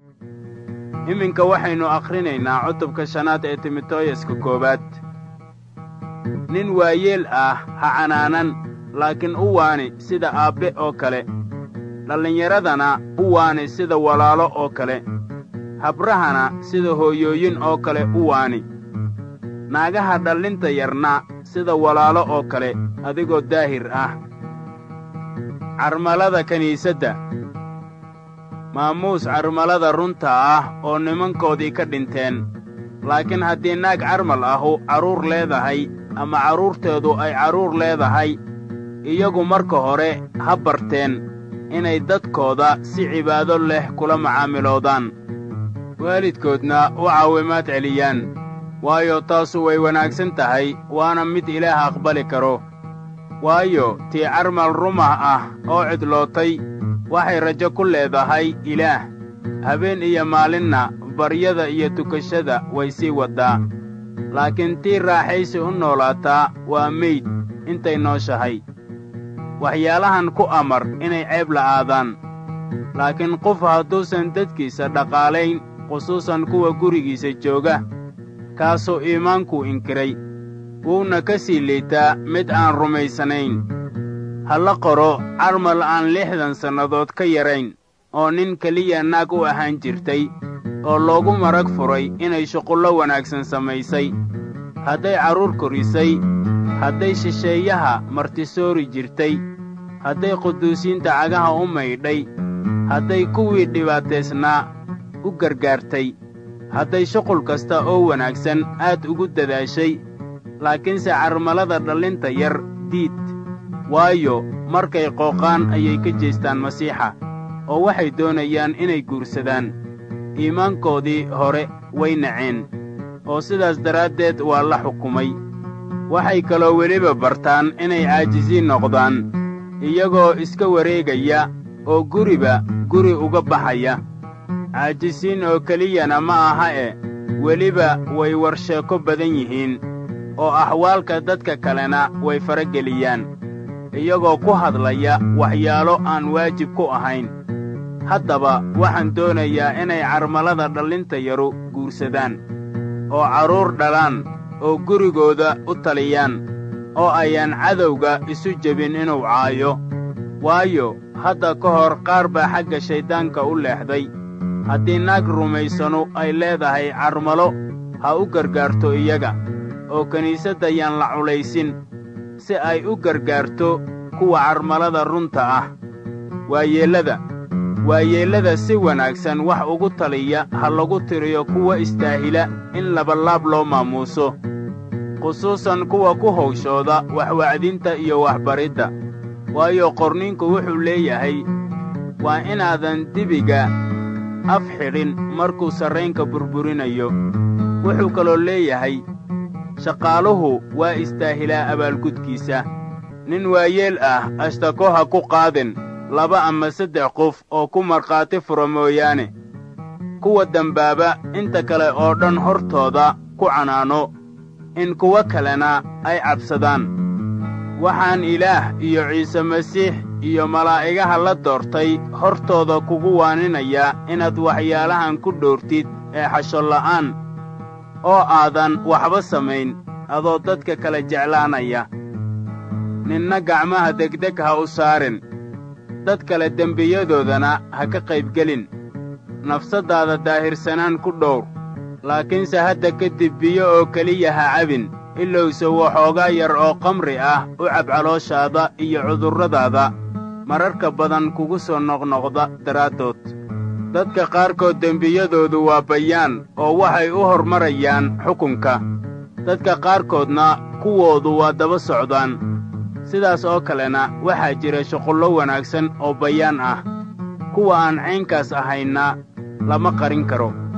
iminka waxaynu akhrinaynaa cutubka shanaad ee timoteyuska koowaad nin waayeel ah ha canaanan laakiin u waani sida aabbe oo kale dhallinyaradana u waani sida walaalo oo kale habrahana sida hooyooyin oo kale u waani naagaha dhallinta yarna sida walaalo oo kale adigoo daahir ah carmalada kiniisadda maamuus carmalada runta ah oo nimankoodii ka dhinteen laakiin haddii naag carmal ahu carruur leedahay ama carruurteedu ay carruur leedahay iyagu marka hore ha barteen inay dadkooda si cibaado leh kula macaamiloodaan waalidkoodna u caawimaad celiyaan waayo taasu way wanaagsan tahay waana mid ilaah aqbali karo waayo tii carmal rumah ah oo cidlootay waxay rajo ku leedahay ilaah habeen iyo maalinna baryada iyo tukashada way sii waddaa laakiin tii raaxaysi u noolaataa waa meyd intay nooshahay waxyaalahan ku amar inay ceeb la'aadaan laakiin qof hadduusan dadkiisa dhaqaalayn khusuusan kuwa gurigiisa jooga kaasuu iimaankuu inkiray wuuna ka sii liitaa mid aan rumaysanayn ha la qoro carmal aan lixdan sannadood ka yarayn oo nin keliya naag u ahaan jirtay oo loogu marag furay inay shuqullo wanaagsan samaysay hadday carruur korisay hadday shisheeyaha martisoori jirtay hadday quduusiinta cagaha u maydhay hadday kuwii dhibaataysnaa u gargaartay hadday shuqul kasta oo wanaagsan aad ugu dadaashay laakiinse carmalada dhallinta yar diid waayo markay qooqaan ayay ka jeestaan masiixa oo waxay doonayaan inay guursadaan iimaankoodii hore way naceen oo sidaas daraaddeed waa la xukumay waxay kaloo weliba bartaan inay caajisiin noqdaan iyagoo iska wareegaya oo guriba guri uga baxaya caajisiin oo keliyana ma aha e weliba way warsheeko badan yihiin oo axwaalka dadka kalena way farageliyaan iyagoo ku hadlaya waxyaalo aan waajib ku ahayn haddaba waxaan doonayaa inay carmalada dhallinta yaru guursadaan oo carruur dhalaan oo gurigooda u taliyaan oo ayaan cadowga isu jebin inuu caayo waayo hadda ka hor qaar baa xagga shayddaanka u leexday haddii naag rumaysanu ay leedahay carmalo ha u gargaarto iyaga oo kiniisadda yaan la culaysin si ay u gargaarto kuwa carmalada runta ah waayeellada waayeellada si wanaagsan wax ugu taliya ha lagu tiriyo kuwa istaahila in labalaab loo maamuuso khusuusan kuwa ku hawshooda waxwacdinta iyo waxbaridda waayo qorninku wuxuu leeyahay waa inaadan dibiga af xidhin markuu sarraynka burburinayo wuxuu kaloo leeyahay shaqaaluhu waa istaahilaa abaalgudkiisa nin waayeel ah ashtako ha ku qaadin laba ama saddex qof oo ku markhaati fura mooyaane kuwa dembaaba inta kale oo dhan hortooda ku canaano in kuwo kalena ay cabsadaan waxaan ilaah iyo ciise masiix iyo malaa'igaha la doortay hortooda kugu waaninayaa inaad waxyaalahan ku dhoortid ee xashonla'aan oo aadan waxba samayn adoo dadka kala jeclaanaya ninna gacmaha degdeg ha u saarin dad kale dembiyadoodana ha ka qaybgelin nafsaddaada daahirsanaan ku dhowr laakiinse hadda kadib biyo oo keliya ha cabin ilowse waxoogaa yar oo kamri ah u cab calooshaada iyo cudurradaada mararka badan kugu soo noqnoqda daraaddood dadka qaarkood dembiyadoodu waa bayaan oo waxay u hormarayaan xukunka dadka qaarkoodna kuwoodu waa daba socdaan sidaas oo kalena waxaa jira shuqullo wanaagsan oo bayaan ah kuwa aan caynkaas ahayna lama qarin karo